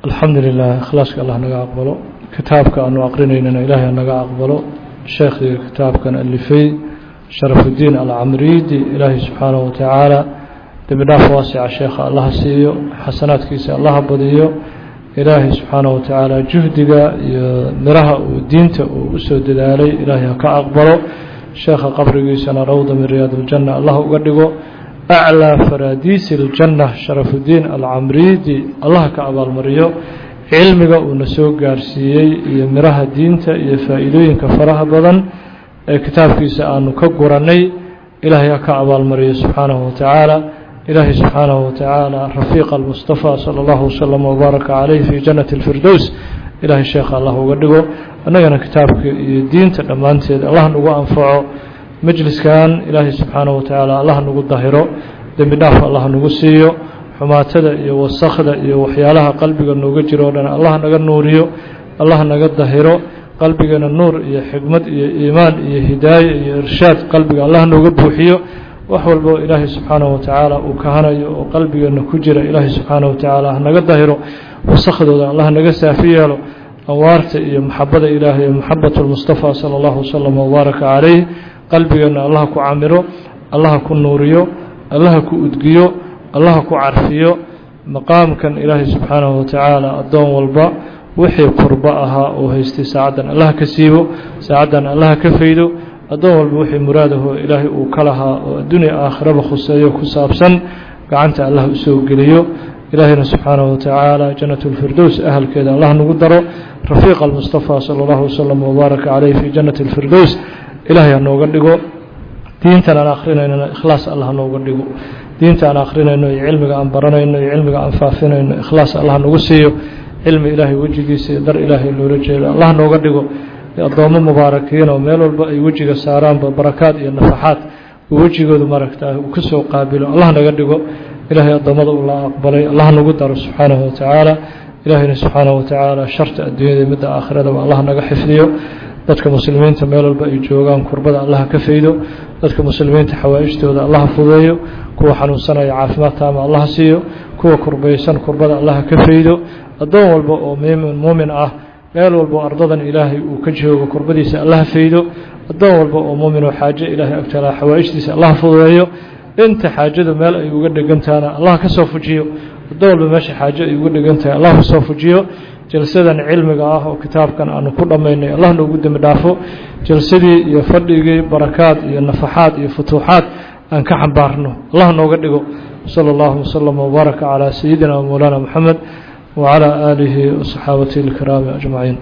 alxamdu lilah ikhlaaska allah naga aqbalo kitaabka aanu aqrinaynana ilaahay naga aqbalo sheekhii kitaabkan alifay sharafudiin alcamriidi ilaahay subxaanahu watacaala dembi dhaaf waasica sheekha allaha siiyo xasanaadkiisa allaha badiyo ilaahay subxaanahu watacaala juhdiga iyo miraha uu diinta uu usoo dadaalay ilaahay ha ka aqbalo sheekha qabrigiisana rawda min riyaad اljanna allah uga dhigo aclىa faraadiisi اljanna sharafudiin alcamriidi allah ka abaalmariyo cilmiga uuna soo gaarsiiyey iyo miraha diinta iyo faa'iidooyinka faraha badan ee kitaabkiisa aanu ka gurannay ilaahay ha ka abaalmariyo subxaanahu watacaala ilaahay subxaanahu watacaala rafiiqa almustafa sala allahu wasalam wbaaraka caleyh fi jannati اlfirdows ilaahay sheekha allah uga dhigo annagana kitaabka iyo diinta dhammaanteed allah nagu anfaco majliskan ilaahay subxaanahu watacaala allah nagu dahiro dembi dhaaf allah nagu siiyo xumaatada iyo wasakhda iyo waxyaalaha qalbiga nooga jiro o dhan allah naga nuuriyo allah naga dahiro qalbigana nuur iyo xikmad iyo iimaan iyo hidaaye iyo irshaad qalbiga allah nooga buuxiyo wax walbo ilaahay subxaanahu watacaala uu kahanayo oo qalbigeena ku jira ilaahay subxaanahu watacaala hanaga dahiro wasakhdooda allah naga saafi yeelo anwaarta iyo maxabada ilaahay maxabat lmustafa sala allahu wasalam wbaaraka caleyh qalbigeena allaha ku camiro allaha ku nuuriyo allaha ku udgiyo allaha ku carfiyo maqaamkan ilaahay subxaanahu watacaala addoon walba wixii kurbo ahaa oo haystay saacaddan allaha ka siibo saacaddan allaha ka faydo addoon walba wixii muraadaho ilaahay uu ka lahaa oo addunya aakhiraba khuseeyo ku saabsan gacanta allah usoo geliyo ilaahayna subxaanahu watacaala jannat اlfirdows ahalkeeda allah nagu daro rafiiqa almustafa sala allahu wasalam wbaaraka caleyh fi jannati اlfirdows ilaahay ha nooga dhigo diintan aan akhrinayno ikhlaas allah nooga dhigo diinta aan akhrinayno iyo cilmiga aan baranayno iyo cilmiga aan faafinayno ikhlaas allah nagu siiyo cilmi ilaahay wejigiisa iyo dar ilaahay loola jeedo allah nooga dhigo addoommo mubaarakiin oo meel walba ay wejiga saaraanba barakaad iyo nafaxaad uu wejigoodu maragta uu ka soo qaabilo allah naga dhigo ilaahay addoommada uu la aqbalay allah nagu daro subxaanahu watacaala ilaahayna subxaanahu watacaala sharta adduunyada iyo midda aakhiradaba allah naga xifdiyo dadka muslimiinta meel walba ay joogaan kurbada allaha ka faydo dadka muslimiinta xawaaijtooda allaha fudeeyo kuwa xanuunsanaya caafimaad taama allaha siiyo kuwa kurbaysan kurbada allaha ka faydo addoon walba oo muumin ah meel walba oo ardadan ilaahay uu ka joogo kurbadiisa allaha faydo addoon walba oo muumin oo xaajo ilaahay agtala xawaaijtiisa allaha fudeeyo inta xaajadu meel ay uga dhegantahana allah ka soo fujiyo addoon walba meesha xaajo ay uga dhegan tahay allah kasoo fujiyo jalsadan cilmiga ah oo kitaabkan aanu ku dhammaynay allah noogu dembi dhaafo jalsadii iyo fadhigii barakaad iyo nafaxaad iyo futuuxaad aan ka xambaarno allah nooga dhigo sala allahu wasalam wbaaraka calaa sayidina wmowlaana moxamed wacalaa aalihi wasaxaabatihi alkiraami ajmaciin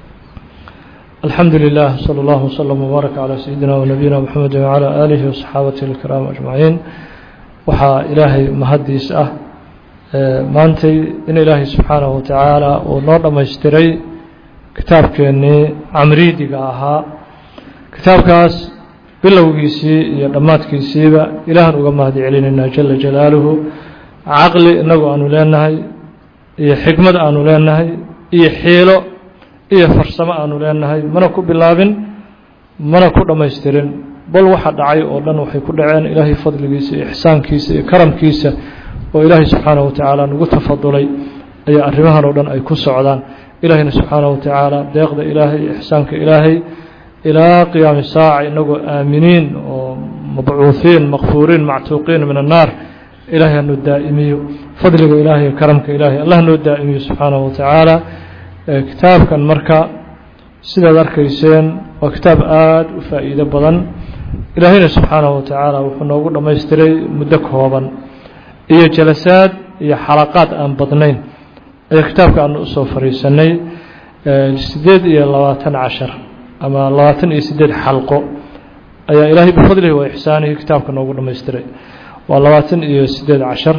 alxamdu lilah sala allahu wasalam wbaaraka calaa sayidina wanabiyina moxamedi wacalaa aalihi wasaxaabatihi alkiraami ajmaciin waxaa ilaahay mahaddiis ah maantay in ilaahay subxaanahu watacaala uu noo dhammaystiray kitaabkeennii camriidiga ahaa kitaabkaas bilowgiisii iyo dhammaadkiisiiba ilaahan uga mahad celinaynaa jala jalaaluhu caqli inagu aanu leenahay iyo xikmad aanu leenahay iyo xiilo iyo farsamo aanu leenahay mana ku bilaabin mana ku dhammaystirin bal waxa dhacay oo dhan waxay ku dhaceen ilaahay fadligiisa iyo ixsaankiisa iyo karamkiisa oo ilaahay subxaanahu watacaala nagu tafadulay ayaa arrimahan oo dhan ay ku socdaan ilaahayna subxaanahu watacaala deeqda ilaahay iyo ixsaanka ilaahay ilaa qiyaami saaca inagoo aaminiin oo mabcuuhiin makfuuriin mactuuqiin min annaar ilaahay hanoo daa'imiyo fadliga ilaahay iyo karamka ilaahay allah noo daa'imiyo subxaanahu watacaala kitaabkan marka sidaad arkayseen waa kitaab aada u faa'iido badan ilaahayna subxaanahu watacaala wuxuu noogu dhammaystiray muddo kooban iyo jalasaad iyo xalaqaad aan badnayn ayaa kitaabka aanu usoo fariisanay siddeed iyo labaatan cashar ama labaatan iyo siddeed xalqo ayaa ilaahay bifadlihi wa ixsaanihi kitaabka noogu dhammaystiray waa labaatan iyo siddeed cashar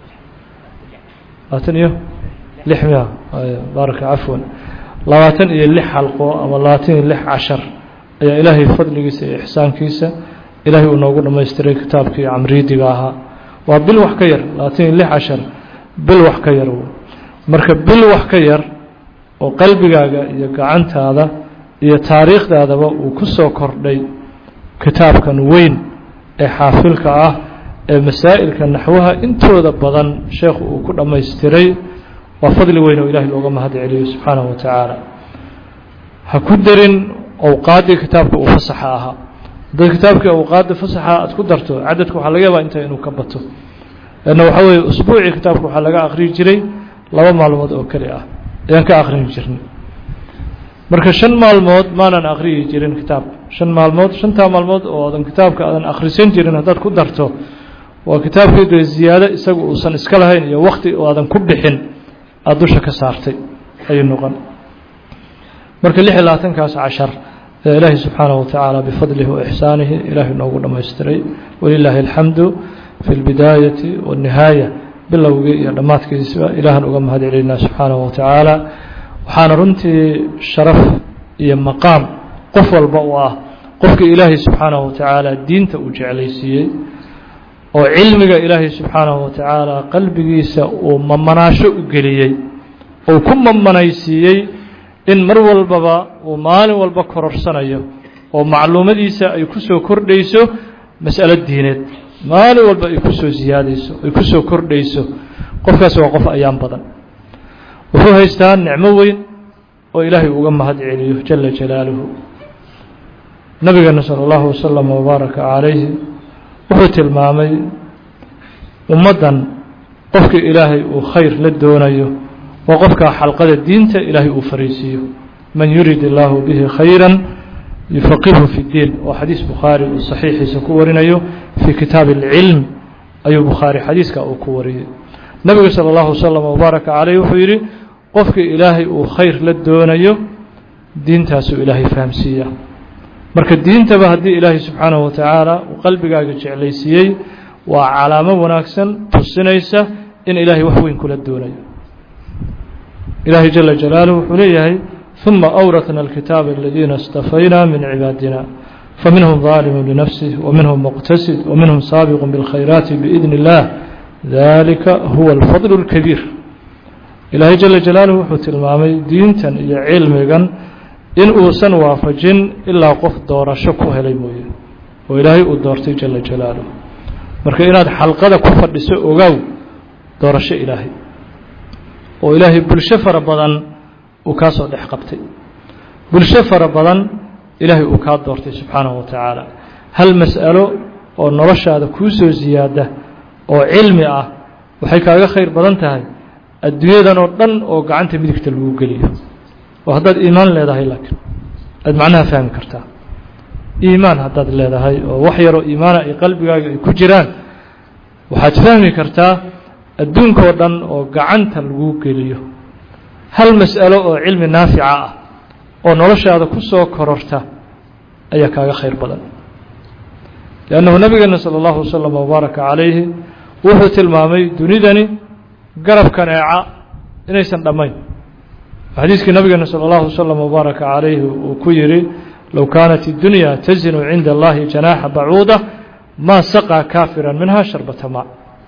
labaatan iyo lix miya baaraka cafwan labaatan iyo lix xalqo ama labaatan iyo lix cashar ayaa ilaahay fadligiisa iyo ixsaankiisa ilaahay uu noogu dhammaystiray kitaabkii camriidiga ahaa waa bil wax ka yar labaatan iyo lix cashar bil wax ka yar marka bil wax ka yar oo qalbigaaga iyo gacantaada iyo taariikhdaadaba uu ku soo kordhay kitaabkan weyn ee xaafilka ah ee masaa'ilka naxwaha intooda badan sheekhu uu ku dhammaystiray waa fadli weyn oo ilahay looga mahad celiyo subxaanahu wa tacaala ha ku darin awqaaddii kitaabka uu fasaxa ahaa haddaad kitaabkii awqaadda fasaxa aad ku darto cadadka waxaa laga yaabaa inta inuu ka bato leanna waxaa weeye usbuucii kitaabka waxaa laga akhriyi jiray laba maalmood oo keli ah ayaan ka akhrini jirnay marka shan maalmood maanan akhriyi jirin kitaabka shan maalmood shantaa maalmood oo adan kitaabka aadan akhrisan jirin haddaad ku darto waa kitaabkii dee ziyaado isaga uusan iska lahayn iyo wakti oo aadan ku bixin aada dusha ka saartay ayuu noqon marka lix iyo labaatankaas cashar ee ilaahay subxaanahu watacaala bifadlihi wa ixsaanihi ilaahay noogu dhammaystiray walilaahi alxamdu fi lbidaayati waannihaaya bilowgii iyo dhammaadkiisba ilaahan uga mahad celinaa subxaanahu watacaala waxaana runtii sharaf iyo maqaam qof walba u ah qofkii ilaahay subxaanahu watacaala diinta uu jeclaysiiyey oo cilmiga ilaahay subxaanahu watacaala qalbigiisa uu mamanaasho u geliyey uu ku mamanaysiiyey in mar walbaba uu maalin walba kororsanayo oo macluumadiisa ay ku soo kordhayso mas'alo diineed maalin walba ay ku soo siyaadayso ay ku soo kordhayso qofkaas waa qof ayaan badan wuxuu haystaa nicmo weyn oo ilaahay uga mahad celiyo jala jalaaluhu nabigeena sala allahu wasalam wabaaraka calayhi wuxuu tilmaamay ummaddan qofkii ilaahay uu khayr la doonayo waa qofkaa xalqada diinta ilaahay uu fariisiiyo man yurid illaahu bihi khayra yufaqihu fi ddiin oo xadiis bukhaari uu saxiixiisa ku warinayo fii kitaabi alcilm ayuu bukhaari xadiiska uu ku wariyey nabigu sala allahu wasalam wabaaraka caleyh wuxuu yidhi qofkii ilaahay uu khayr la doonayo diintaasuu ilaahay fahamsiiya marka diintaba haddii ilaahay subxaanahu watacaala uu qalbigaaga jeclaysiiyey waa calaamo wanaagsan tusinaysa in ilaahay wax weyn kula doonayo ilaahay jala jalaaluhu wuxuu leeyahay ثuma أwratna الkitaaba aladiina اstafayna min cibaadina faminhum ظaalimu linafsih وminhum muqtasid وminhum saabiq bاlkhayraati biidn اllah dalika huwa اlfadl الkabiir ilaahay jala jalaaluhu wuxuu tilmaamay diintan iyo cilmigan in uusan waafajin ilaa qof doorasho ku helay mooye oo ilaahay uu doortay jala jalaaluhu marka inaad xalqada ku fadhiso ogaaw doorasho ilaahay oo ilaahay bulsho fara badan uu kaa soo dhex qabtay bulsho fara badan ilaahay uu kaa doortay subxaanahu wa tacaala hal mas'alo oo noloshaada kuu soo siyaada oo cilmi ah waxay kaaga khayr badan tahay adduunyadan oo dhan oo gacanta midigta lagu geliyo oo haddaad iimaan leedahay laakiin aad macnaha fahmi kartaa iimaan haddaad leedahay oo wax yaroo iimaana ay qalbigaaga ay ku jiraan waxaad fahmi kartaa adduunkao dhan oo gacanta lagu geliyo hal mas'alo oo cilmi naafica ah oo noloshaada ku soo kororta ayaa kaaga khayr badan liannahu nabigeena sala allahu wasalam wabaaraka calayhi wuxuu tilmaamay dunidani garab kaneeca inaysan dhammayn xadiiskii nabigeena salى اllahu waslm wbaaraka calayhi uu ku yihi low kaanat اdunya tazinu cinda allahi janaaxa bacuuda maa saqaa kaafira minha sharbata ma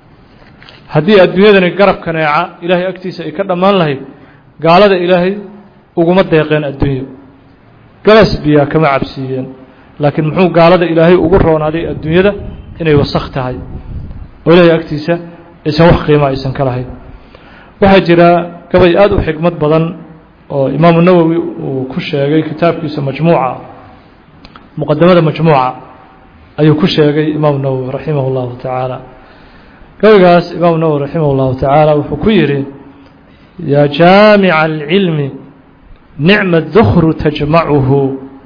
haddii adduunyadani garab kaneeca ilaahay agtiisa ay ka dhammaan lahayd gaalada ilaahay uguma deeqeen adduunyo galas biyaa kama cabsiiyeen laakiin muxuu gaalada ilaahay ugu roonaaday adduunyada inay wasakh tahay oo ilaahay agtiisa aysan wax qiima aysan ka lahayn waxaa jira gabay aada u xikmad badan oo imaamu nawowi uu ku sheegay kitaabkiisa majmuuca muqadamada majmuuca ayuu ku sheegay imaamu nawowi raximah اllahu tacaala gabaygaas imaamu nawowi raximah اllahu tacaala wuxuu ku yihi yaa jaamica alcilmi nicma dukru tajmacuhu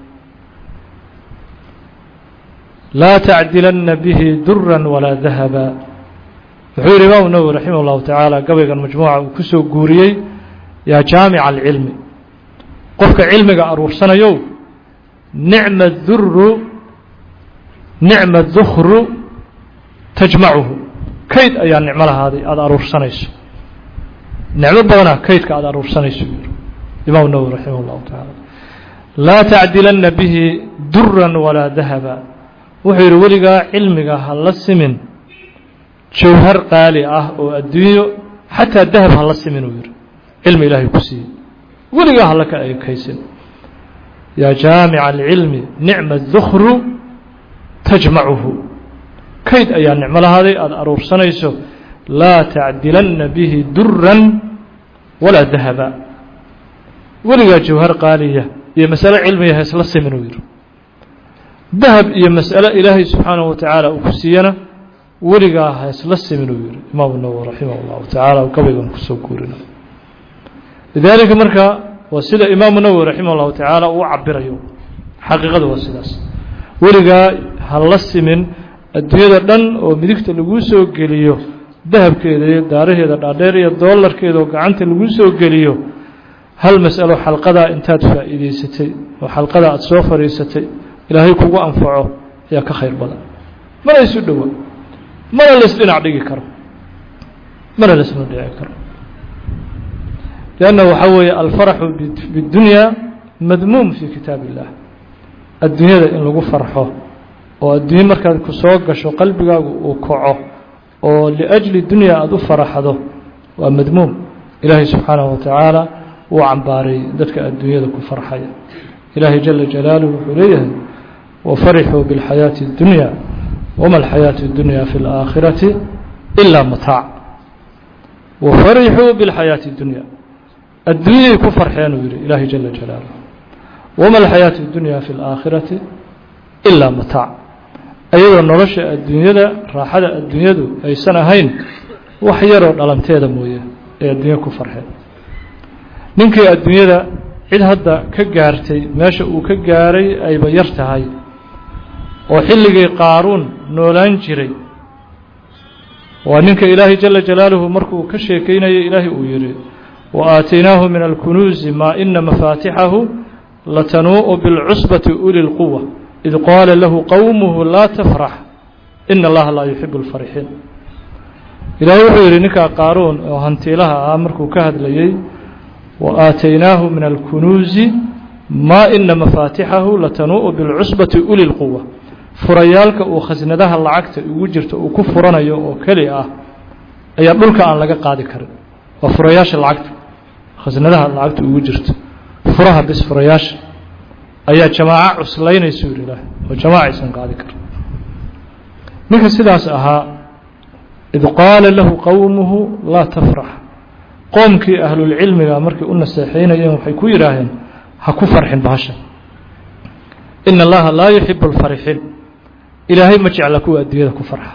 laa tacdilanna bihi dura walaa dahaba wuxuu yihi imaamu nawowi raximah اllahu tacaala gabaygan majmuuca uu kusoo guuriyey yaa jaamica alcilmi qofka cilmiga aruursanayow nicma duru nicma dukru tajmacuhu kayd ayaa nicmo lahaaday aada aruursanayso nicmo badanaa kaydka aada aruursanayso imaamu nawowi raximah اllahu tacaala laa tacdilanna bihi duran walaa dahaba wuxuu yihi weligaa cilmiga ha la simin jawhar qaali ah oo adduunyo xataa dahab ha la simin uu yihi cilmi ilaahay ku siiyey weligaa hala ka ekaysin yaa jaamica alcilmi nicma dukru tajmacuhu kayd ayaa nicmo lahaaday aada aruursanayso laa tacdilanna bihi duran walaa dahaba weligaa jawhar qaaliya iyo masalo cilmiya ha isla simin uu yidhi dahab iyo mas'alo ilaahay subxaanahu wa tacaala uu ku siiyana weligaa ha isla simin uu yihi imaamu nawowi raximah اllahu tacaala gabaygan kusoo guurina lidaalika marka waa sida imaamu nawowi raximah اllahu tacaala uu cabirayo xaqiiqada waa sidaas weligaa ha la simin adduunyada dhan oo midigta laguu soo geliyo dahabkeeda iyo daaraheeda dhaadheer iyo doolarkeeda oo gacanta laguu soo geliyo hal mas'alo xalqadaa intaad faa'iidaysatay oo xalqadaa aada soo fadhiisatay ilaahay kugu anfaco ayaa ka khayr badan mana isu dhowa mana laisdhinac dhigi karo mana laisma dhici karo lianna waxaa weeye alfaraxu biddunyaa madmuum fii kitaab illah adduunyada in lagu farxo oo adduunye markaad ku soo gasho qalbigaagu uu kaco oo liajli dunya aada u faraxdo waa madmuum ilaahay subxaanahu wa tacaala wuu cambaaray dadka adduunyada ku farxaya ilaahay jala jalaaluhu wuxuu leeyahay wafarixuu biاlxayaaةi اddunya wama alxayaaةu اddunya fi اlآakhirati ilaa mataac wafarixuu biاlxayaaةi اddunya adduunyay ku farxeen uu yihi ilaahay jala jalaaluhu wama alxayaaةu اddunya fi اlآakhirati ilaa mataac ayadoo nolosha adduunyada raaxada adduunyadu aysan ahayn wax yaroo dhalanteeda mooye ee adduunya ku farxeen ninkii adduunyada cid hadda ka gaartay meesha uu ka gaaray ayba yar tahay oo xilligii qaaruun noolaan jiray waa ninka ilaahay jala jalaaluhu markuu ka sheekeynayay ilaahay uu yidhi wa aataynaahu min alkunuusi maa ina mafaatixahu latanuu'u bilcusbati uli lquwa id qaala lahu qowmuhu laa tafrax ina allaha laa yuxibu اlfarixiin ilaahay wuxuu yidhi ninkaa qaaruun oo hantiilaha ah markuu ka hadlayey wa aataynaahu min alkunuusi maa ina mafaatixahu latanuu'u bilcusbati uli lquwa furayaalka uu khasnadaha lacagta ugu jirto uu ku furanayo oo keli ah ayaa dhulka aan laga qaadi karin waa furayaasha lacagta khasnadaha lacagta ugu jirto furaha bis furayaasha ayaa jamaaco cuslaynaysu yidhi ilaah oo jamaaca aysan qaadi karin ninka sidaas ahaa id qaala lahu qowmuhu laa tafrax qoomkii ahlulcilmiga markay u naseexaynayeen waxay ku yidhaaheen ha ku farxin bahasha ina allaha laa yuxibu alfarixiin ilaahay ma jecla kuwa adduunyada ku farxa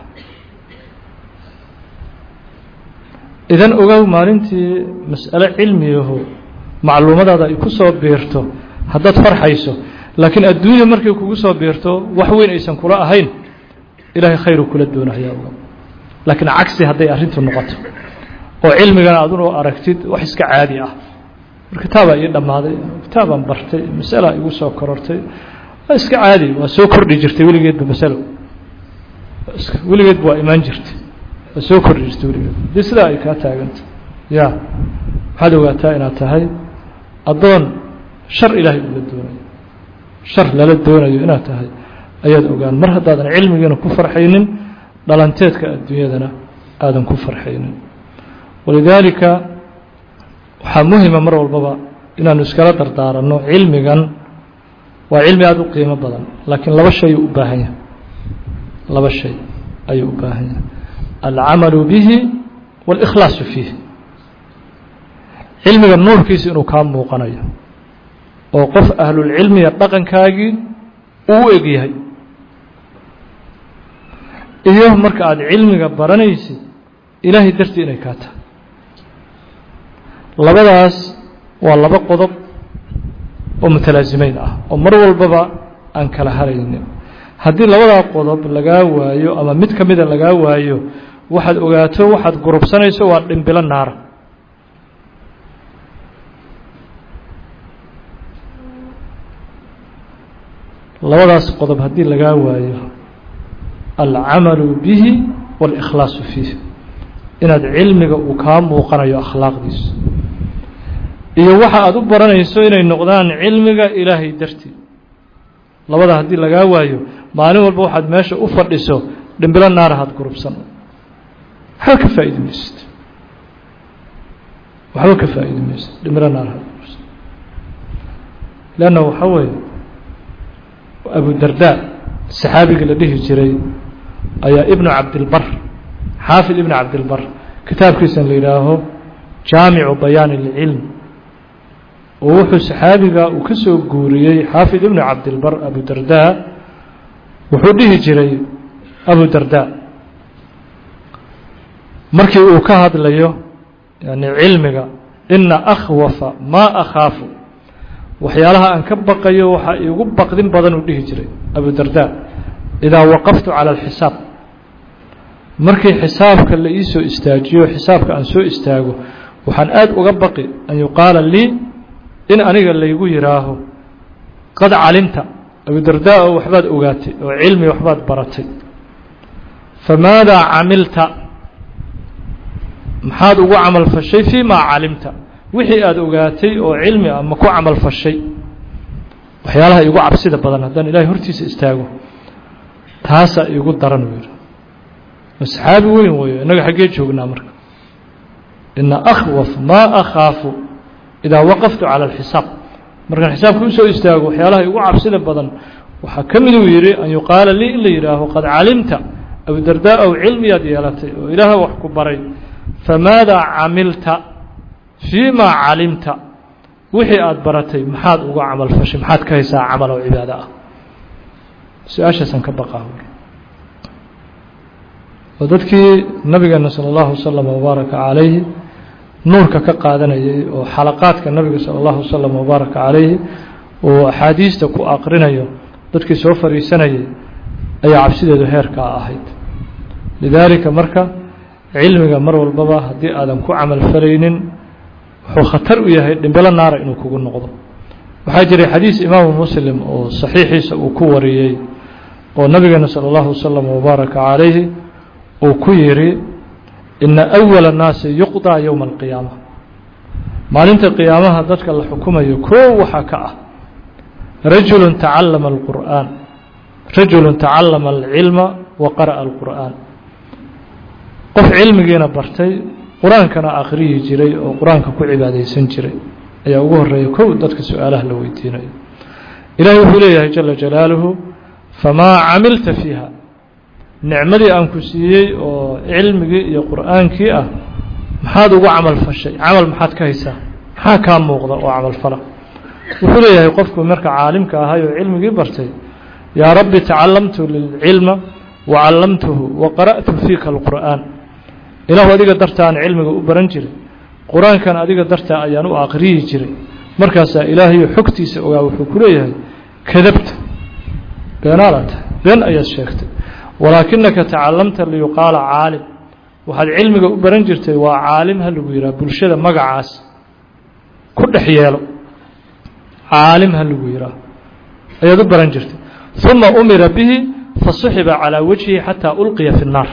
idan ogow maalintii mas'alo cilmiyaho macluumadaada ay ku soo biirto haddaad farxayso laakiin adduunya markay kugu soo biirto wax weyn aysan kula ahayn ilaahay khayru kula doonayaa ogow laakiin cagsi hadday arrintu noqoto oo cilmigana adunu aragtid wax iska caadi ah mar kitaabaa ii dhammaaday kitaabaan bartay masalaa igu soo korortay waa iska caadi waa soo kordhi jirtay weligeedba masalo weligeedba waa imaan jirtay waa soo kordhi jirtay weligeed haddii sidaa ay kaa taaganta ya waxaad ogaataa inaad tahay addoon shar ilaahay ula doonayo shar lala doonayo inaad tahay ayaad ogaan mar haddaadan cilmigiina ku farxaynin dhalanteedka adduunyadana aadan ku farxaynin walidaalika waxaa muhima mar walbaba inaanu iskala dardaaranno cilmigan waa cilmi aada u qiimo badan laakiin laba shay u baahan yahay laba shay ayuu u baahan yahay alcamalu bihi waاlikhlaasu fiih cilmiga nuurkiisa inuu kaa muuqanayo oo qof ahlulcilmiga dhaqankaagii uu u eg yahay iyo marka aada cilmiga baranaysid ilaahay dartii inay kaa tahay labadaas waa laba qodob oo mutalaasimeyn ah oo mar walbaba aan kala haraynin haddii labadaa qodob lagaa waayo ama mid ka mida lagaa waayo waxaad ogaato waxaad gurubsanayso waa dhimbilo naara labadaas qodob haddii lagaa waayo alcamalu bihi waاlikhlaasu fiih inaad cilmiga uu kaa muuqanayo akhlaaqdiisa iyo waxa aad u baranayso inay noqdaan cilmiga ilaahay dartii labada haddii lagaa waayo maalin walba waxaad meesha u fadhiso dhimbilo naarahaad gurubsan waxba ka faa'idi maysid waxba ka faa'idi maysid dhimbilo naarahaad gurubsan leanna waxaa weeye abu darda saxaabigii la dhihi jiray ayaa ibnu cabdilbar xaafid ibnu cabdilbar kitaabkiisan la yidhaaho jaamicu bayaani اlcilm oo wuxuu saxaabiga uu ka soo guuriyey xaafid ibnu cabdilbar abu darda wuxuu dhihi jiray abu darda markii uu ka hadlayo yani cilmiga ina akhwafa maa akhaafu waxyaalaha aan ka baqayo waxaa iigu baqdin badan uu dhihi jiray abu darda idaa waqaftu cala alxisaab markii xisaabka la ii soo istaajiyo xisaabka aan soo istaago waxaan aada uga baqi an yuqaala lii in aniga laygu yidhaaho qad calimta abu darda oo waxbaad ogaatay oo cilmi waxbaad baratay famaadaa camilta maxaad ugu camal fashay fii maa calimta wixii aada ogaatay oo cilmi ah ma ku camal fashay waxyaalaha iigu cabsida badan haddaan ilaahay hortiisa istaago taasaa iigu daran uu yidhi saxaabi weyn weeyo innaga xaggee joognaa marka ina akhwaf maa akhaafu idaa waqaftu cala alxisaab markaan xisaabka usoo istaago waxyaalaha igu cabsida badan waxaa ka mid uu yidhi an yuqaala lii in la yidhaaho qad calimta abudardaa ow cilmiyaad yeelatay oo ilaaha wax ku baray famaadaa camilta fii maa calimta wixii aada baratay maxaad uga camal fashay maxaad ka haysaa camal oo cibaado ah su-aashaasaan ka baqaa oo dadkii nabigeena salى اllahu waslm wbaaraka calayhi nuurka ka qaadanayay oo xalaqaadka nabiga salى اllahu waslm wbaaraka calayhi oo axaadiista ku aqrinayo dadkii soo fariisanayay ayaa cabsideedu heerkaa ahayd lidaalika marka cilmiga mar walbaba haddii aadan ku camal falaynin wuxuu khatar u yahay dhimbelo naara inuu kugu noqdo waxaa jiray xadiis imaamu muslim oo saxiixiisa uu ku wariyey oo nabigeena salى اllahu waslm wbaaraka calayhi uu ku yidhi ina أwala الnaasi yuqضىa yowma الqiyaama maalinta qiyaamaha dadka la xukumayo koo waxaa ka ah rajulu tacalama اlqur'aan rajulu tacalama اlcilma wa qara'a اlqur'aan qof cilmigiina bartay qur-aankana akhriyi jiray oo qur-aanka ku cibaadaysan jiray ayaa ugu horeeya kow dadka su-aalaha la weydiinayo ilahay wuxuu leeyahay jala jalaaluhu famaa camilta fiiha nicmadii aan ku siiyey oo cilmigii iyo qur'aankii ah maxaad ugu camal fashay camal maxaad ka haysaa maxaa kaa muuqda oo camal fala wuxuu leeyahay qofku marka caalimka ahay oo cilmigii bartay yaa rabbi tacalamtu lilcilma wa callamtuhu wa qara'tu fiika alqur'aan ilaahu adiga dartaan cilmiga u baran jiray qur-aankan adiga dartaa ayaan u aqriyi jiray markaasaa ilaahayo xogtiisa ogaa wuxuu ku leeyahay kadabta beenaala tahay been ayaad sheegtay walaakinaka tacalamta liyuqaala caalim waxaad cilmiga u baran jirtay waa caalim ha lagu yidhaha bulshada magacaas ku dhex yeelo caalim ha lagu yidhaah ayaad u baran jirtay uma umira bihi fasuxiba calaa wajhihi xataa ulqiya fi الnaar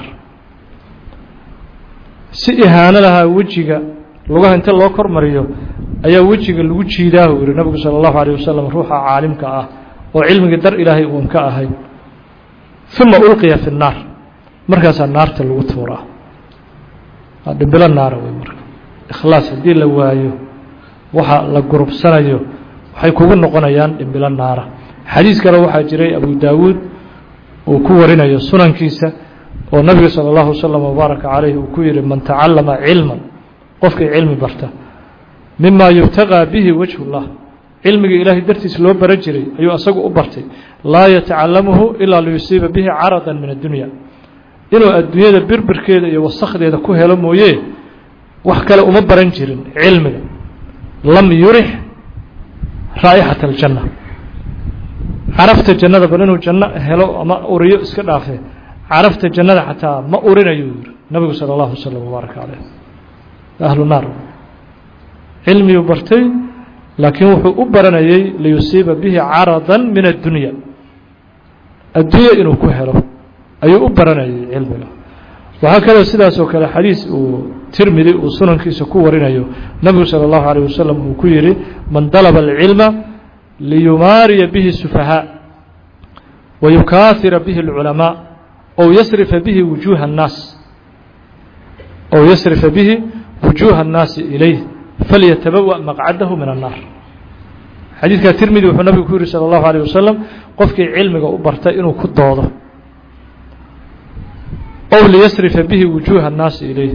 si ihaano lahaa wejiga lugaha inta loo kor mariyo ayaa wejiga lagu jiidaah uu yihi nabigu salى اllahu alيه wasalam ruuxa caalimka ah oo cilmigii dar ilaahay uun ka ahay uma ulqiya fi الnaar markaasaa naarta lagu tuuraa waa dhimbilo naara wey marka ikhlaas haddii la waayo waxa la gurubsanayo waxay kugu noqonayaan dhimbilo naara xadiis kale waxaa jiray abu daawuud uu ku warinayo sunankiisa oo nabiga salى اllahu waslm wbaaraka calayh uu ku yihi man tacalama cilma qofkii cilmi barta mima yubtagىa bihi wajh اllah cilmigii ilaahay dartiis loo baran jiray ayuu asagu u bartay laa yatacalamuhu ilaa liyusiiba bihi carada min addunya inuu adduunyada birbirkeeda iyo wasakdeeda ku helo mooye wax kale uma baran jirin cilmiga lam yurix raa'ixata aljanna carafta jannada bal inuu janno helo ama uriyo iska dhaafe carafta jannada xataa ma urinayuu yihi nabigu salى اllahu waslm wbaaraka caleyh ahlu naar cilmiyuu bartay laakiin wuxuu u baranayay liyusiiba bihi carada min addunya addunya inuu ku helo ayuu u baranayay cilmiga waxaa kaloo sidaas oo kale xadiis uu tirmidi uu sunankiisa ku warinayo nabigu salى اllahu alيه wasalam uu ku yihi man dalaba اlcilma liyumaariya bihi الsufahaa wayukaahira bihi اlculamaa ow yasrifa bihi wujuuha الnaas ow yasrifa bihi wujuuha الnaasi ilayh falyatabawa maqcadahu min الnaar xadiidkaa tirmidi wuxuu nabigu ku yihi salى اllahu alيه wasalam qofkii cilmiga u bartay inuu ku doodo ow liyasrifa bihi wujuuha الnaasi ilayh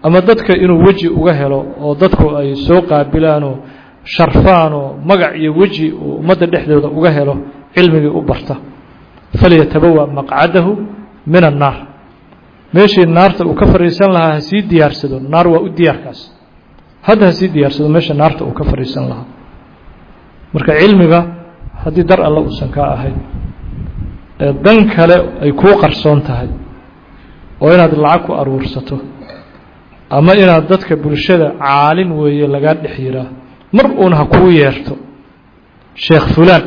ama dadka inuu weji uga helo oo dadku ay soo qaabilaanoo sharfaan oo magac iyo weji uu ummadda dhexdooda uga helo cilmigii u barta falyatabawa maqcadahu min annaar meeshii naarta uu ka fadhiisan lahaa ha sii diyaarsado naar waa u diyaarkaas hadda ha sii diyaarsado meesha naarta uu ka fadhiisan lahaa marka cilmiga haddii dar alle uusan kaa ahayn ee dan kale ay kuu qarsoon tahay oo inaad lacag ku aruursato ama inaad dadka bulshada caalim weeye lagaa dhex yiraa mar uuna ha kuu yeerto sheekh fulaan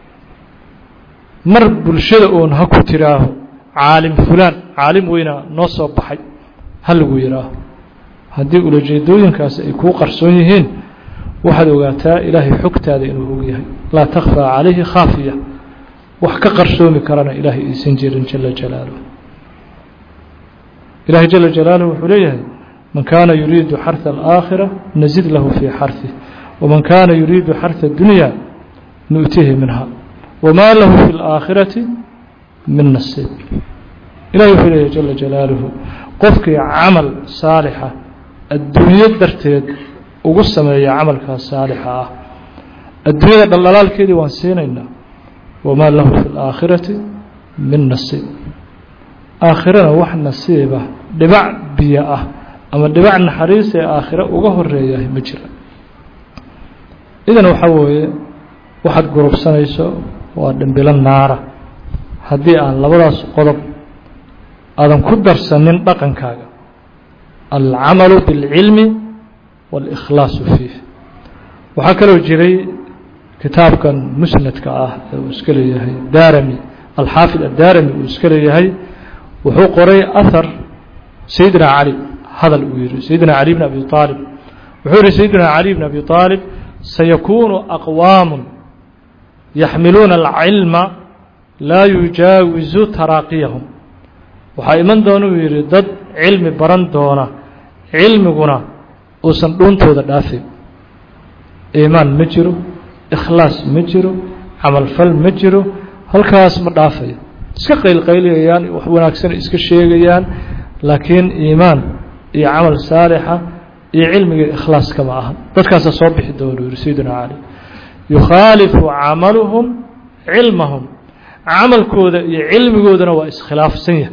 mar bulshada uun ha ku tiraaho caalim fulaan caalim weynaa noo soo baxay ha lagu yihaaho haddii ulajeedooyinkaasi ay kuu qarsoon yihiin waxaad ogaataa ilaahay xogtaada inuu og yahay laa takhfaa calayhi khaafiya wax ka qarsoomi karana ilaahay aysan jirin jala jalaaluh ilahay jala jalaaluh wuxuu leeyahay man kaana yuriidu xarثa alaakhira nazid lahu fii xarثih waman kaana yuriidu xarثa اdunya nu'tihi minha wma lahu fi اlaakhirati min nasiib ilahay wuxuu leeyahy jala jalaaluhu qofkii camal saalixa adduunyo darteed ugu sameeya camalkaas saalixa ah adduunyada dhaldhalaalkeedii waan siinaynaa wamaa lahu fi اlaakhirati min nasiib aakhirana wax nasiibah dhibac biyo ah ama dhibac naxariis ee aakhiro uga horeeyahay ma jira idan waxaa weeye waxaad gurubsanayso waa dhambilo naara haddii aan labadaas qodob aadan ku darsanin dhaqankaaga alcamalu biاlcilmi waاlikhlaasu fiih waxaa kaloo jiray kitaabkan musnadka ah ee uu iska leeyahay darami alxaafid addarami uu iska leeyahay wuxuu qoray ahar sayidina cali hadal uu yihi sayidina cali bn abi aalib wuxuu yihi sayidina cali bn abi aalib sayakuunu aqwaamu yaxmiluuna alcilma laa yujaawizu taraaqiyahum waxaa iman doona uu yidhi dad cilmi baran doona cilmiguna uusan dhuuntooda dhaafin iimaan ma jiro ikhlaas ma jiro camalfal ma jiro halkaas ma dhaafayo iska qaylqayliyayaan wax wanaagsan iska sheegayaan laakiin iimaan iyo camal saalixa iyo cilmiga ikhlaaska ma aha dadkaasaa soo bixi doona uu yihi sayidina cali yukhaalifu camaluhum cilmahum camalkooda iyo cilmigoodana waa iskhilaafsan yahay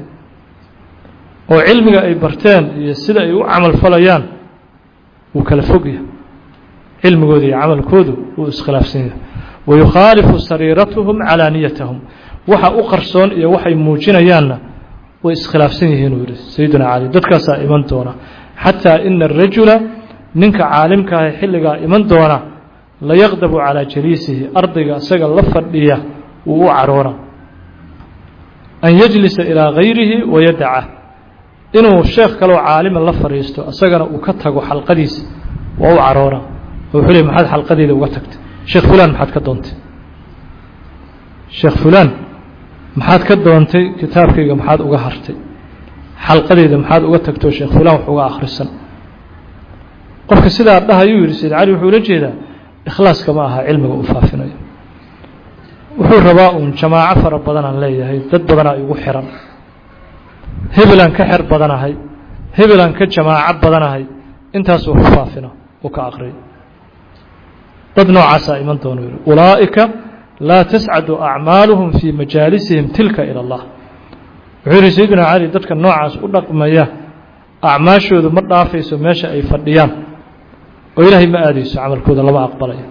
oo cilmiga ay barteen iyo sida ay u camal falayaan wuu kala fog yahay cilmigooda iyo camalkoodu wuu iskhilaafsan yahay wayukhaalifu sariiratuhum calaaniyatahum waxa u qarsoon iyo waxay muujinayaanna way iskhilaafsan yihiin uu yihi sayidina cali dadkaasaa iman doona xataa ina arajula ninka caalimkaaha xilligaa iman doona layaqdabu calaa jaliisihi ardayga isaga la fadhiya wuu u caroona an yajlisa ilaa gayrihi wayadaca inuu sheekh kaloo caalima la fadhiisto isagana uu ka tago xalqadiisa waa u caroona oo wuxuu ley maxaad xalqadeeda uga tagtay sheekh fulaan maxaad ka doontay sheekh fulaan maxaad ka doontay kitaabkayga maxaad uga hartay xalqadeeda maxaad uga tagtoo sheekh fulaan wax uga akhrisan qofka sidaa dhahayuu yidhi sayid cali wuxuu ula jeedaa ikhlaaska ma aha cilmiga uu faafinayo wuxuu rabaa uun jamaaco fara badanaan leeyahay dad badanaa igu xiran hebelaan ka xer badanahay hebelaan ka jamaaco badanahay intaasuu ku faafino uu ka aqriyo dad noocaasaa iman doonu yihi ulaa'ika laa tascadu acmaaluhum fii majaalisihim tilka ila allah wuxuu yihi sayidina cali dadka noocaas u dhaqmaya acmaashoodu ma dhaafayso meesha ay fadhiyaan oo ilaahay ma aadayso camalkooda lama aqbalayo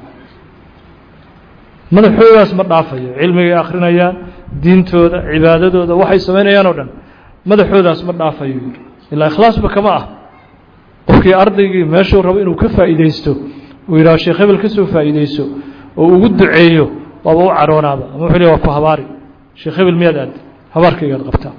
madaxoodaas ma dhaafayo cilmigay akhrinayaan diintooda cibaadadooda waxay samaynayaan oo dhan madaxoodaas ma dhaafayo yidhi ilaa ikhlaasba kama ah qofkii ardaygii meeshuu rabo inuu ka faa'iidaysto uu yidhaho sheekh hebel ka soo faa'iidayso oo ugu duceeyo waaba u caroonaaba ama wuxuu le waa ku habaari sheekh hebel miyaad aadda habaarkaygaad qabtaa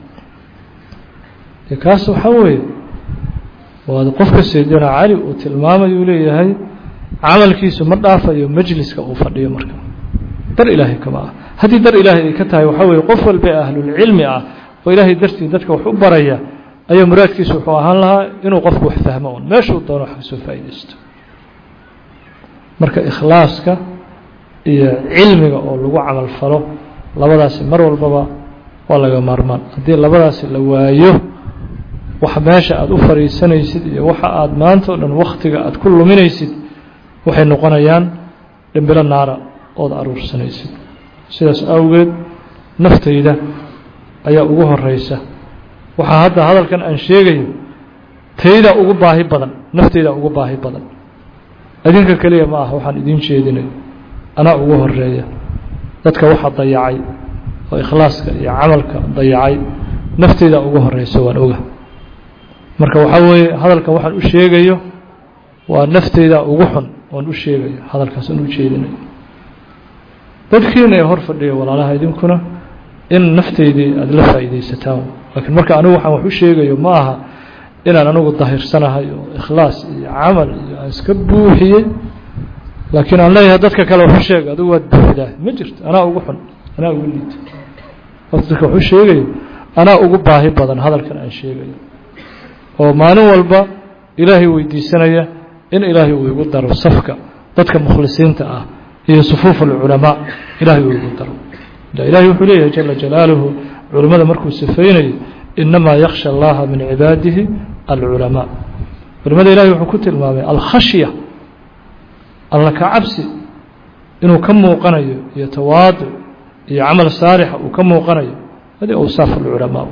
dee kaas waxaa weeye waa qofka saydina cali uu tilmaamayu leeyahay camalkiisu ma dhaafayo majliska uu fadhiyo marka dar ilaahay kama ah haddii dar ilaahay ay ka tahay waxaa weeye qof walba ahlulcilmi ah oo ilaahay dartii dadka wax u baraya ayaa muraadkiisu wuxuu ahaan lahaa inuu qofku wax fahmo un meeshuu doono wax kasoo faa'iidaysto marka ikhlaaska iyo cilmiga oo lagu camal falo labadaasi mar walbaba waa laga maarmaan haddii labadaasi la waayo waxa meesha aada u fariisanaysid iyo waxa aada maanta o dhan wakhtiga aada ku luminaysid waxay noqonayaan dhimbilo naara ood aruursanaysid sidaas awgeed naftayda ayaa ugu horeysa waxaa hadda hadalkan aan sheegayo tayda ugu baahi badan naftayda ugu baahi badan adinka keliya ma aha waxaan idiin jeedinayo anaa ugu horeeya dadka waxa dayacay oo ikhlaaska iyo camalka dayacay nafteyda ugu horeysa waan oga marka waxaa weeye hadalkan waxaan u sheegayo waa nafteyda ugu xun oon u sheegayo hadalkaas aan u jeedinayo dadkiina ee hor fadhiya walaalaha idinkuna in nafteydii aada la faa'iidaysataan laakiin marka anigu waxaan wax u sheegayo ma aha inaan anigu dahirsanahay oo ikhlaas iyo camal iyo aan iska buuxiyey laakiin aan leeyahay dadka kale waxu sheega adigu waad buuxdaa ma jirto anaa ugu xun anaa ugu liito horta dadka waxu sheegayo anaa ugu baahi badan hadalkan aan sheegayo oo maalin walba ilaahay weydiisanaya in ilaahay uu igu daro safka dadka mukhlisiinta ah iyo sufuuf alculamaa ilaahay uu igu daro ilaahay wuxuu leeyahay jala jalaaluhu culimmada markuu sifaynayo inamaa yaksha allaha min cibaadihi alculamaa culimada ilahay wuxuu ku tilmaamay alkhashya alla ka cabsi inuu ka muuqanayo iyo tawaaduc iyo camal saalixa uu ka muuqanayo hadi awsaaf alculamaa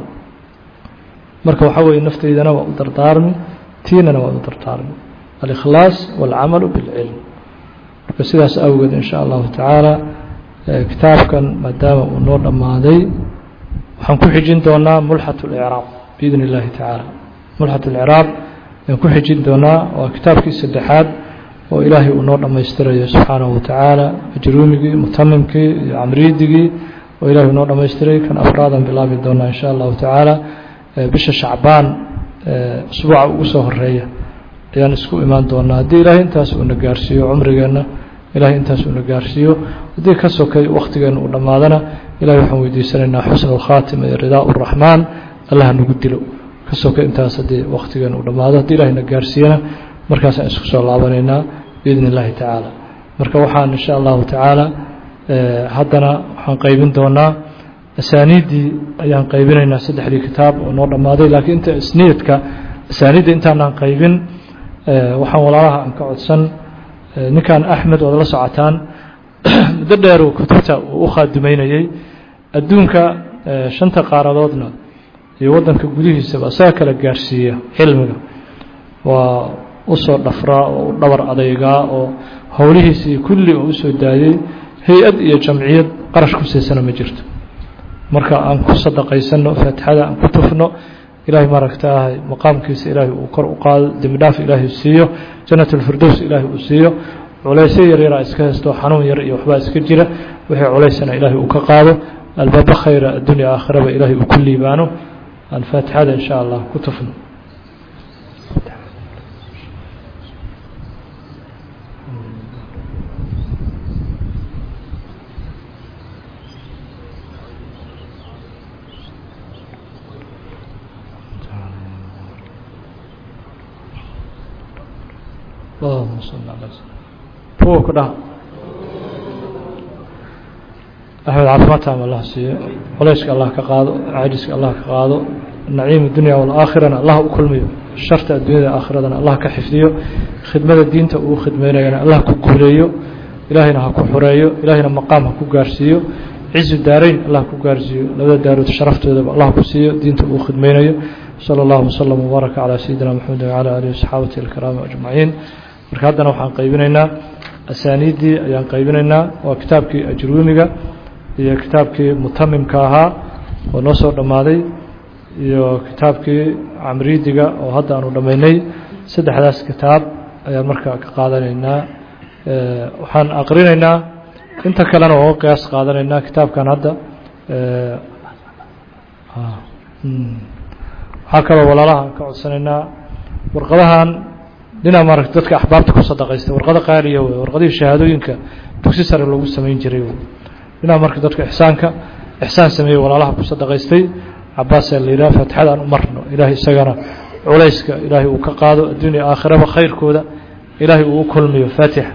marka waxaa weeye nafteydana waa u dardaarmi tiinana waa u dardaarmi alikhlaas walcamalu bilcilm marka sidaas awgeed in sha allahu tacaala kitaabkan maadaama uu noo dhammaaday waxaan ku xijin doonaa mulxat اlicraab biidn اllahi tacaala mulxat اlicraab ayaan ku xijin doonaa waa kitaabkii saddexaad oo ilaahay uu noo dhammaystirayo subxaanahu watacaala ajruumigii mutamimkii iyo camriidigii oo ilahay uu noo dhammaystiray kan afraadan bilaabi doonaa in sha allahu tacaala bisha shacbaan usbuuca ugu soo horeeya ayaan isku imaan doonaa haddii ilaahay intaas uuna gaarsiiyo cumrigeenna ilahay intaas uuna gaarsiiyo haddii ka sokay wakhtigeena uu dhammaadana ilahay waxaan weydiisanaynaa xusna alkhaatima iyo ridaa uraxmaan allah nagu dilo ka sokay intaas haddii wakhtigeena uu dhammaado haddii ilahayna gaarsiiyana markaasaan isku soo laabanaynaa biidn illahi tacaala marka waxaan insha allahu tacaala haddana waxaan qaybin doonaa asaaniiddii ayaan qaybinaynaa saddexdii kitaab oo noo dhammaaday laakiin inta isniidka asaaniidda intaanaan qaybin waxaan walaalaha aan ka codsan ninkan axmed ood la socotaan muddo dheeruu kutubta uu u khaadimeynayey adduunka shanta qaaradoodna iyo waddanka gudihiisaba isaga kala gaarsiiya cilmiga waa usoo dhafraa oo u dhabar adaygaa oo howlihiisii kulli oo usoo daayey hay-ad iyo jamciyad qarash ku siisana ma jirto marka aan ku sadaqaysano faatixada aan ku tufno ilaahay maaragtaahay maqaamkiisa ilaahay uu kor u qaado dembi dhaaf ilaahay siiyo jannat alfirdows ilaahay uu siiyo culaysyo yaryaraa iska haysto xanuun yar iyo waxbaa iska jira wixii culaysana ilaahay uu ka qaado albaaba khayra addunya aakhiraba ilaahay uu ku liibaano aan faatixada insha allah ku tufno اللهم صل على kuwa ku dhaha axmed caafimaadtaam allah siiyo culayska allah ka qaado cajiska allah ka qaado naciim dunya walaakhirana allah u kulmiyo sharta addunyada aakhiradana allah ka xifdiyo khidmada diinta uu khidmeynayana allah ku guuleeyo ilaahayna ha ku xureeyo ilaahayna maqaam ha ku gaarsiiyo cizu daarayn allah ku gaarsiiyo labada daarood sharaftoodaba allah ku siiyo diinta uu khidmeynayo salى اllahu wslm wbaaraka calى sayidina mxamedi wcalى alihi wasaxaabati alkiraami ajmaciin marka haddana waxaan qaybinaynaa asaaniiddii ayaan qaybinaynaa waa kitaabkii ajruumiga iyo kitaabkii mutamimka ahaa oo noo soo dhammaaday iyo kitaabkii camriidiga oo hadda aanu dhammaynay saddexdaas kitaab ayaan markaa ka qaadanaynaa waxaan aqrinaynaa inta kalena oo qiyaas qaadanaynaa kitaabkan hadda waxaa kaloo walaalaha ka codsanaynaa warqadahan dhinaa maaragta dadka axbaabta ku sadaqaysta warqado qaaliya wey warqadihii shahaadooyinka dugsi sare lagu samayn jiray wey dhinaa marka dadka ixsaanka ixsaan sameeyey walaalaha ku sadaqaystay cabaasaa la yidhaha faatixada aan u marno ilaahay isagana culayska ilaahay uu ka qaado adduunya aakhiraba khayrkooda ilaahay uu u kulmiyo faatixa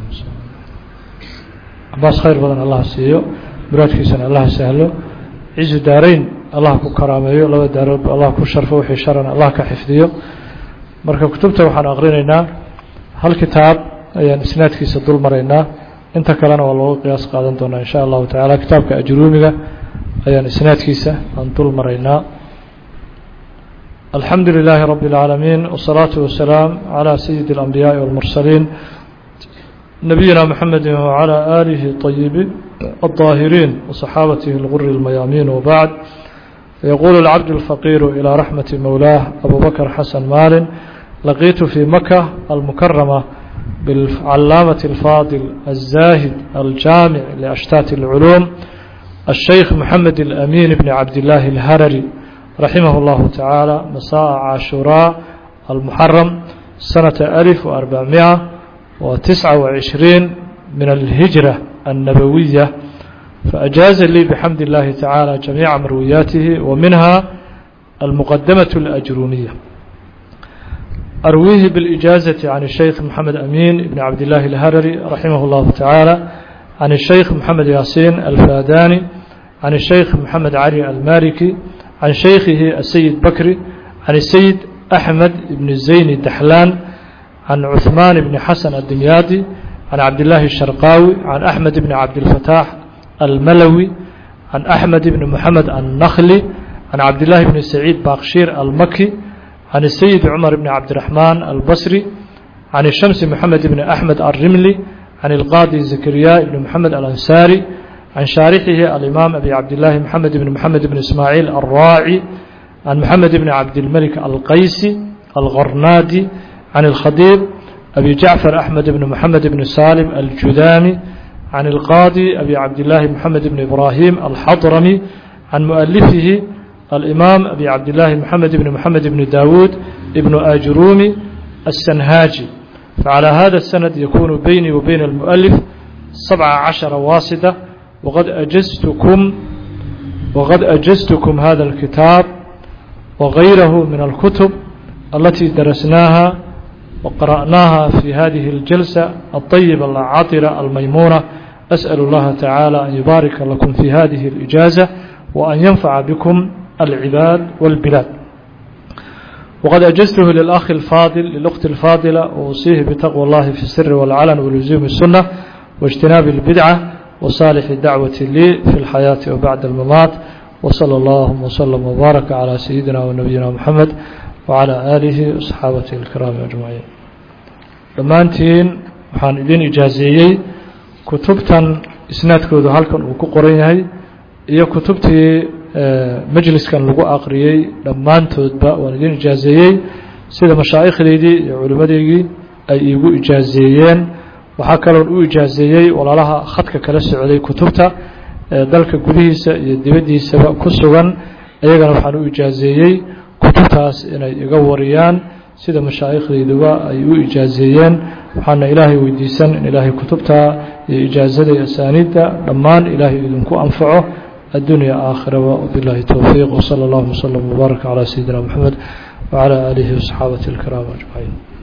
cabaas khayr badan allah siiyo muraadkiisana allah sahlo cizu daarayn allah ku karaameeyo laba daaroodba allah ku sharfo wixii sharana allah ka xifdiyo marka kutubta waxaan aqrinaynaa hal kitaab ayaan isnaadkiisa dul maraynaa inta kalena waa looga qiyaas qaadan doonaa in sha allahu tacaala kitaabka ajruumiga ayaan isnaadkiisa aan dul maraynaa alxamdu lilaahi rabbi اlcaalamiin wالsalaatu wasalaam calى sayidi اlanbiyaaءi wاlmursaliin nabiyina mxamedi wعalى aalihi طayibi الطاahiriin وصaxaabatihi اlguri اlmayaamiin wbacd fayaquulu اlcabd اlfaqiiru ilىa raxmati mowlaah abu bakr xasan maalin laqiitu fii maka almukarama بالعلامة الفاضل الزاهد الجامع لأشتات العلوم الشيخ محمد الأمين بن عبد الله الهرري رحمه الله تعالى مساء عاشوراء المحرم سنة ألف وأربعمائة وتسعة وعشرين من الهجرة النبوية فأجاز لي بحمد الله تعالى جميع مروياته ومنها المقدمة الأجرومية أرويه بالإجازة عن الشيخ محمد أمين بن عبد الله الهرري رحمه الله تعالى عن الشيخ محمد ياسين الفاداني عن الشيخ محمد علي المالكي عن شيخه السيد بكري عن السيد أحمد بن الزين الدحلان عن عثمان بن حسن الدمياطي عن عبد الله الشرقاوي عن أحمد بن عبد الفتاح الملوي عن أحمد بن محمد النخلي عن عبد الله بن سعيد باقشير المكي عن السيد عمر بن عبد الرحمن البصري عن الشمس محمد بن أحمد الرملي عن القاضي زكريا بن محمد الأنساري عن شارحه الإمام أبي عبد الله محمد بن محمد بن إسماعيل الراعي عن محمد بن عبد الملك القيسي الغرنادي عن الخطيب أبي جعفر أحمد بن محمد بن سالم الجذامي عن القاضي أبي عبد الله محمد بن إبراهيم الحضرمي عن مؤلفه الإمام أبي عبد الله محمد بن محمد بن داود ابن آجرومي السنهاجي فعلى هذا السند يكون بيني وبين المؤلف سبع عشر واسطة وقد أجزتكم وقد أجزتكم هذا الكتاب وغيره من الكتب التي درسناها وقرأناها في هذه الجلسة الطيبة العاطرة الميمونة أسأل الله تعالى أن يبارك لكم في هذه الإجازة وأن ينفع بكم العباد والبلاد وقد أجزته للأخ الفاضل للأخت الفاضلة وأوصيه بتقوى الله في السر والعلن ولزوم السنة واجتناب البدعة وصالح الدعوة لي في الحياة وبعد الممات وصلى الله وسلم وبارك على سيدنا ونبينا محمد وعلى آله وصحابته الكرام أجمعين dhammaantiin waxaan idin ijaazeeyey kutubtan isnaadkoodu halkan uu ku qoran yahay iyo kutubtii majliskan lagu aqriyey dhammaantoodba waan idin ijaazeeyey sida mashaa'ikhdeydii iyo culimmadeygii ay iigu ijaazeeyeen waxaa kaloon u ijaazeeyey walaalaha khadka kala socday kutubta ee dalka gudihiisa iyo dibaddiisaba ku sugan iyagana waxaan u ijaazeeyey kutubtaas inay iga wariyaan sida mashaaikhdayduba ay u ijaazeeyeen waxaana ilaahay weydiisan in ilaahay kutubta iyo ijaazada iyo asaaniidda dhammaan ilaahay idinku anfaco الدنيا آخرة وبالله التوفيق وصلى الله وسلم وبارك على سيدنا محمد وعلى آله وصحابته الكرام أجمعين